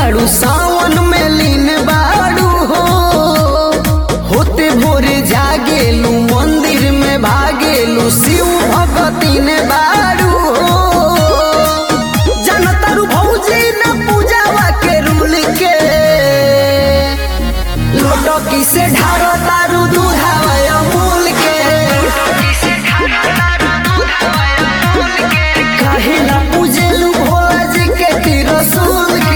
बाड़ू सावन में लीन बाड़ू हो होते भोरे जागेलू मंदिर में भागेलू शिव भगती ने बाड़ू हो जनतारू भौजी न पूजावा के रूल के लोटकी से ढारो तारू दूधावा अमूल के काहेला पूजेलू भोला जी के तिरसुल के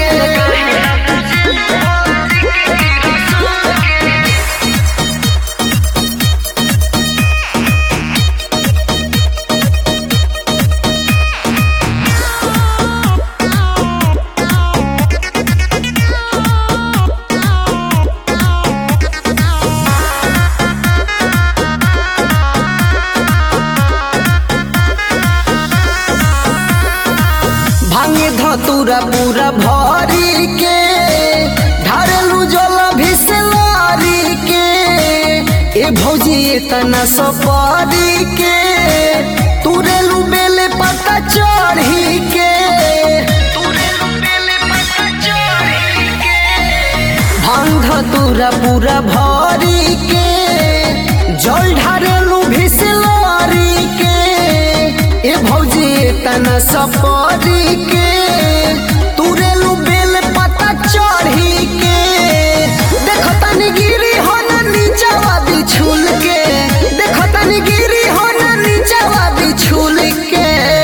भांगे धतूरा पूरा भरी के ढारलू जल भिसलारी के ए भौजी इतना सपारी के तुरेलू बेले पत्ता चढ़ी के भांग धतूरा पूरा भरी के जल ढारलू भिसलारी के ए भौजी तना सपरी के तुरेलू बेल पत्ता चढ़ी के देखो तनी गिरी हो ना नीचावा बिछुल के देखो तनी गिरी हो ना नीचावा बिछुल के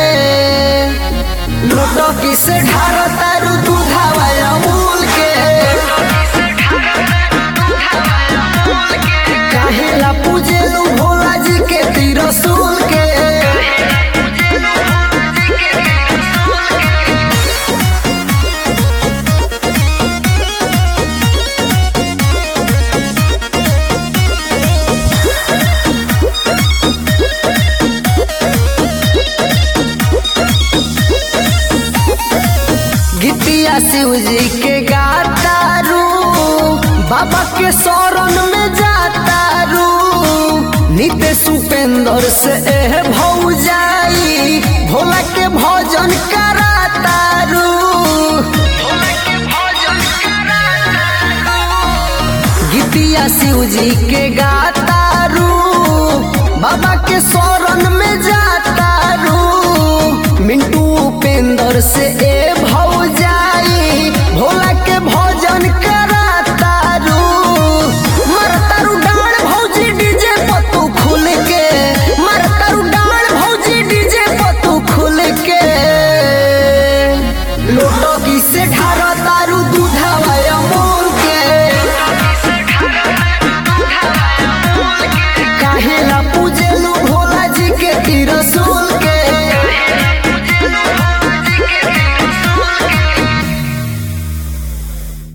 लोटकी से ढारो तारू दूधावा अमूल के काहेला पूजेलू भोला जी के तिरसुल के गीतिया शिव जी के गातारू बाबा के शरण में जातारू नित्य सुपेंद्र से एह भौजाई भोला के भजन करातारू गीतिया शिव जी के गातारू बाबा के शरण में जातारू मिंटू उपेंद्र से